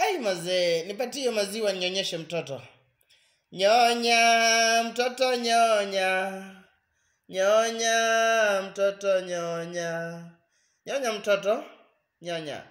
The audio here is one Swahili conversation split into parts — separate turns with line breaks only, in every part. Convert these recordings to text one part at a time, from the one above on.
ai mazee nipatie hiyo maziwa ninyonyeshe mtoto nyonya mtoto nyonya nyonya mtoto nyonya nyonya mtoto nyonya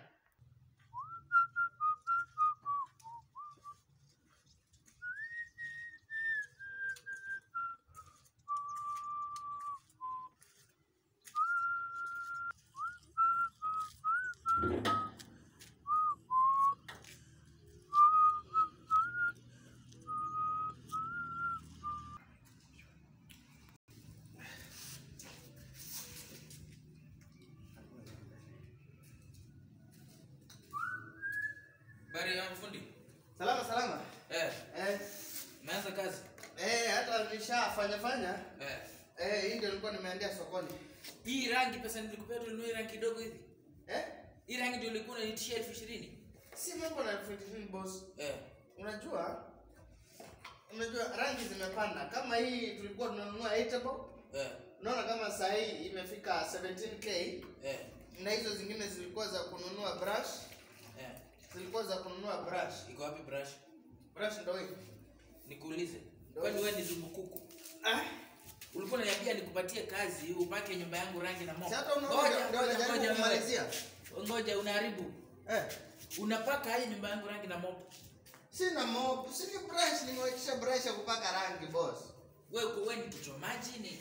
Bari yangu fundi.
salama salama
Eh,
eh,
umeanza kazi?
eh, hata nishafanya fanya
Eh.
eh, hii ndio nilikuwa nimeendea sokoni
Hii rangi pesa nilikupea tu nunue rangi kidogo hivi.
eh?
Hii rangi ndio ulikuwa unanitishia elfu ishirini.
si mambo na elfu ishirini boss
Eh.
unajua unajua rangi zimepanda kama hii tulikuwa tunanunua 8 bob
Eh.
unaona kama saa hii imefika 17k
Eh.
na hizo zingine zilikuwa za kununua brush
Eh.
zilikuwa za kununua brush
Iko wapi brush?
brush ndo hii
Nikuulize. Kwani wewe ni zumbukuku?
ah
Ulikuwa unaniambia nikupatie kazi upake nyumba yangu rangi na moto.
si hata unaona
Ngoja,
ndio
ngoja,
najaribu
ngoja,
kumalizia
ngoja. Ngoja unaharibu.
eh
Unapaka hii nyumba yangu rangi na moto.
sina mob si ni brush nimewekisha brush ya kupaka rangi boss
Wewe uko wewe ni kichwa maji ni?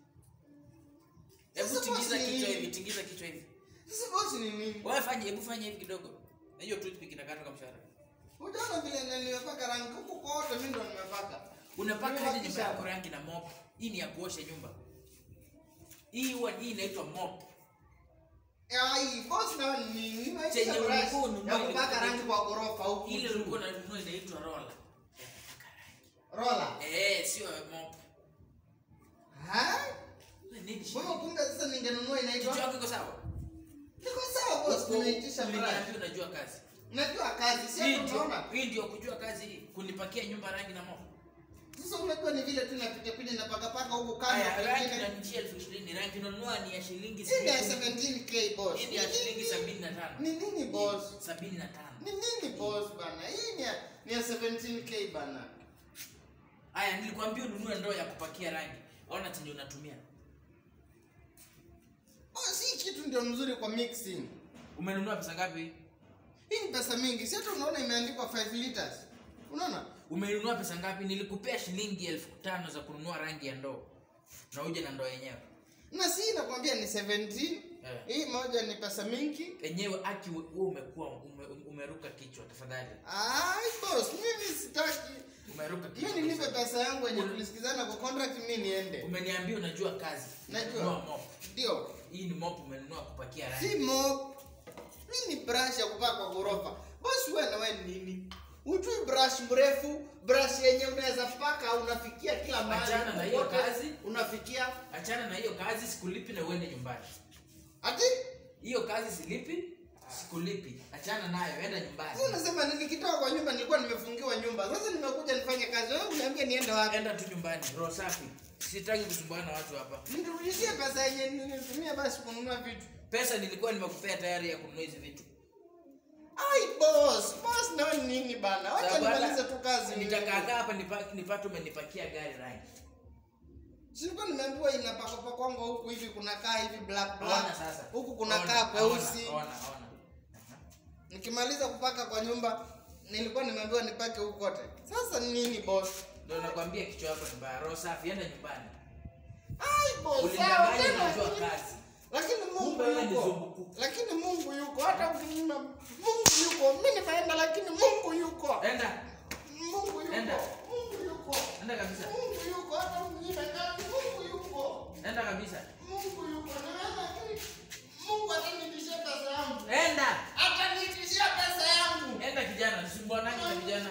Hebu
Sasa
tingiza
boss ni
kichwa
nini?
hivi, tingiza kichwa hivi.
sasa boss ni nini
Wewe fanya, hebu fanya hivi kidogo. Na hiyo toothpick inakata kwa mshahara.
Unaona vile na nimepaka rangi huku kote mimi ndo nimepaka.
unapaka hadi nyumba
Nimebakisha
yako
hapa.
rangi na mop hii ni ya kuosha nyumba hii huwa hii inaitwa mop
Ai, boss na ni nini? Nimewekisha
Chenye
brush
ulikuwa ununue
ya kupaka
ilikuwa-
rangi kwa ghorofa huku.
ile
juu.
ulikuwa unanunua inaitwa roller
Roller.
eh sio mop
Ha?
Wewe nini shida?
Mbona kumbe sasa ningenunua
kichwa
inaitwa?
yako iko sawa
Niko sawa boss, nimeitisha brush.
Uliniambia unajua kazi
Najua kazi, si
hii
hata
ndio
unaona.
hii ndio kujua kazi hii kunipakia nyumba rangi na mop
Sasa unajua ni vile tu napita pita na paka paka huku
haya
kando
rangi
pengine.
na njia elfu ishirini rangi unanunua ni ya shilingi
Hii ni ya
sabini.
17k boss.
hii ni ya shilingi sabini na tano
Ni nini boss?
sabini na tano
Ni nini boss bana? Hii ni ya ni ya 17k bana.
haya nilikwambia ununue ndoo ya kupakia rangi ona chenye unatumia
Boss, hii kitu ndio mzuri kwa mixing.
umenunua pesa ngapi
Hii ni pesa mingi. Si hata unaona imeandikwa 5 liters. Unaona?
umenunua pesa ngapi nilikupea shilingi elfu tano za kununua rangi ya ndoo na uje na ndoo yenyewe
Na si nakwambia ni 17.
Eh.
Hii moja ni pesa mingi.
yenyewe aki we we umekuwa ume, umeruka kichwa tafadhali
Ai boss, mimi sitaki.
umeruka kichwa
Mimi nilipe pesa yangu yenye tulisikizana kwa contract mimi niende.
umeniambia unajua kazi
Najua.
Nunua mop
Ndio.
hii ni mop umenunua kupakia rangi
Si mop. Hii ni brush ya kupaka kwa ghorofa. Boss wewe na wewe ni nini? Ujui brush mrefu, brush yenye unaweza paka unafikia kila mahali.
Achana na hiyo
Kote
kazi.
Unafikia.
achana na hiyo kazi sikulipi na uende nyumbani
Ati?
hiyo kazi silipi sikulipi achana nayo enda nyumbani
Sasa unasema nikitoka kwa nyumba nilikuwa nimefungiwa nyumba. Sasa nimekuja nifanye kazi. Wewe uniambie niende wapi?
enda tu nyumbani roho safi sitaki kusumbuana na watu hapa
Nirudishie pesa yenye nilitumia basi kununua vitu.
pesa nilikuwa nimekupea tayari ya kununua hizi vitu
Ai boss, boss na wewe ni nini bana? Wacha
Sababu hata
nimalize tu kazi.
nitakaakaa hapa nipa- nipate umenipakia gari rangi
Silikuwa nimeambiwa inapaka pakwanga huku hivi kunakaa hivi black black.
ona sasa
Huku kunakaa
Ona,
kweusi.
ona, ona, ona.
Nikimaliza kupaka kwa nyumba nilikuwa nimeambiwa nipake huku kote. Sasa ni nini boss?
ndio nakwambia kichwa yako ni mbaya roho safi enda nyumbani
Ai boss, sawa
Ulidanganya
tena.
unajua
lakini-
kazi.
Lakini Mungu
Kumbe wewe ni
yuko.
zumbukuku.
Lakini Mungu yuko. Hata ukinyima Mungu yuko. Mimi nimeenda lakini Mungu yuko.
enda
Mungu yuko.
Enda.
Mungu yuko.
enda kabisa
Mungu yuko. Hata ukinyima kazi Mungu yuko.
enda kabisa
Mungu yuko. Naweza lakini Mungu atanitishia pesa yangu.
enda
Atanitishia pesa yangu.
enda kijana sumbuanani na vijana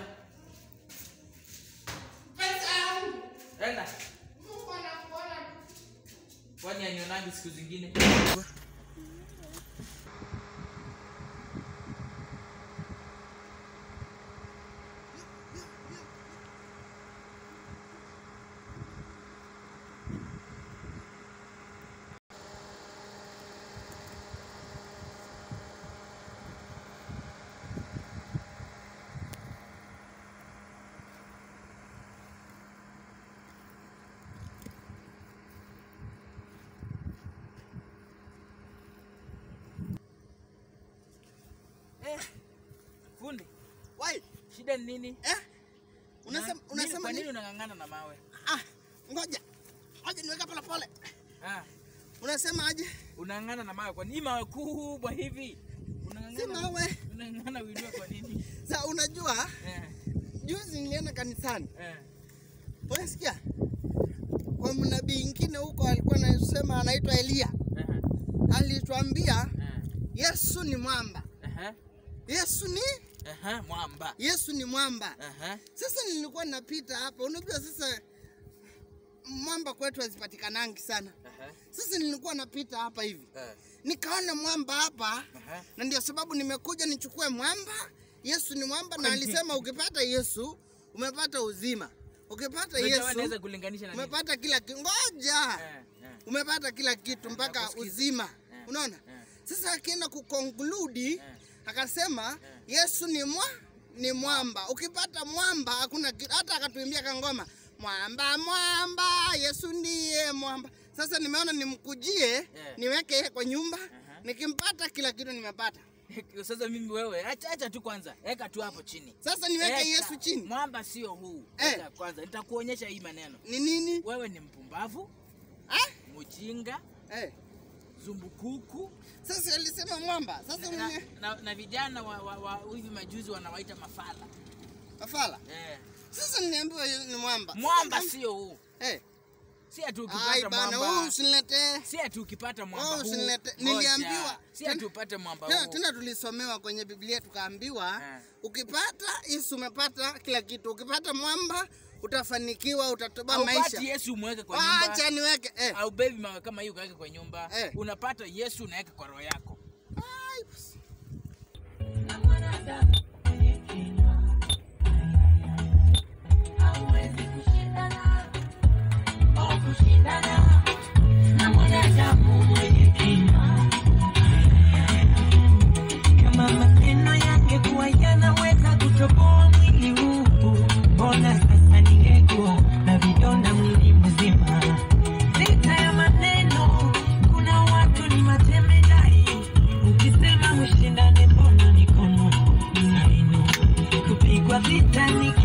Pesa yangu.
enda
Mungu anakuona.
kwani anionangi siku zingine Eh, fundi
Wai,
shida ni nini
eh? Unasema
Na- nini-
unasema
kwa nini
nini?
unang'ang'ana na mawe
Ah, ngoja. Ngoja niweke pole pole.
ah,
Unasema aje?
unang'ang'ana na mawe kwa nini mawe kubwa hivi
Si
unang'ang'ana
mawe.
unang'ang'ana uinue kwa nini
Sa unajua
eh,
juzi nilienda kanisani.
eh,
Unasikia? Kwa mnabii ingine huko alikuwa anasema anaitwa Elia.
eh,
Alituambia
eh,
Yesu ni mwamba.
eh,
Yesu ni
eh, mwamba
Yesu ni mwamba.
eh,
Sasa nilikuwa napita hapa, unajua sasa mwamba kwetu hazipatikanangi sana.
eh,
Sasa nilikuwa napita hapa hivi,
eh,
nikaona mwamba hapa,
eh.
na ndio sababu nimekuja nichukue mwamba. Yesu ni mwamba, na
Kwani-
alisema ukipata Yesu umepata uzima, ukipata
Unajua
Yesu
naweza kulinganisha na nini?
umepata kila kitu. Ngoja,
Eh, eh,
umepata kila kitu mpaka
nakusikiza.
uzima.
Eh,
Unaona?
eh.
Sasa akienda kukonkludi
Eh.
akasema Yesu ni mwa ni mwamba. Ukipata mwamba hakuna kitu. Hata akatuimbia kangoma mwamba mwamba, Yesu ndiye mwamba. Sasa nimeona nimkujie niweke yeye kwa nyumba, nikimpata kila kitu nimepata.
sasa mimi wewe acha acha tu kwanza weka tu hapo chini
Sasa niweke
Eka.
Yesu chini.
mwamba sio huu
Eh.
Weka kwanza nitakuonyesha hii maneno
Ni nini?
wewe ni mpumbavu
Ah?
mjinga
Eh.
zumbukuku
Sasa alisema mwamba. Sasa
na,
mwenye
na, na vijana wa, wa, wa hivi majuzi wanawaita mafala
afala.
eh.
Sasa niambiwa yeye ni mwamba.
mwamba sio huu
Eh.
si ati
Ai
ukipata
bana, wewe
mwamba
usiniletee.
si ati ukipata mwamba
Oh,
huu
usinilete-
ngoja.
niliambiwa.
si ati
Tena-
upate mwamba
Tena,
huu
tena tulisomewa kwenye Biblia tukaambiwa
Eh.
ukipata Yesu umepata kila kitu. Ukipata mwamba utafanikiwa, utatoba
Haupati
maisha.
yesu umweke kwa nyumba
Acha niweke eh.
au bebi mawe kama hiyo ukaweke kwa nyumba
Eh.
unapata yesu unaweka kwa roho yako
Ai, basi.
hauwezi kushindana au kushindana na mwanadamu mwenye kinywa. Kama maneno yangekuwa yanaweza kutoboa mwili huu, mbona sasa ningekuwa na vidonda mwili mzima? Vita ya maneno, kuna watu ni matemedai. Ukisema ushindane, mbona mikono inainua? Kupigwa vita ni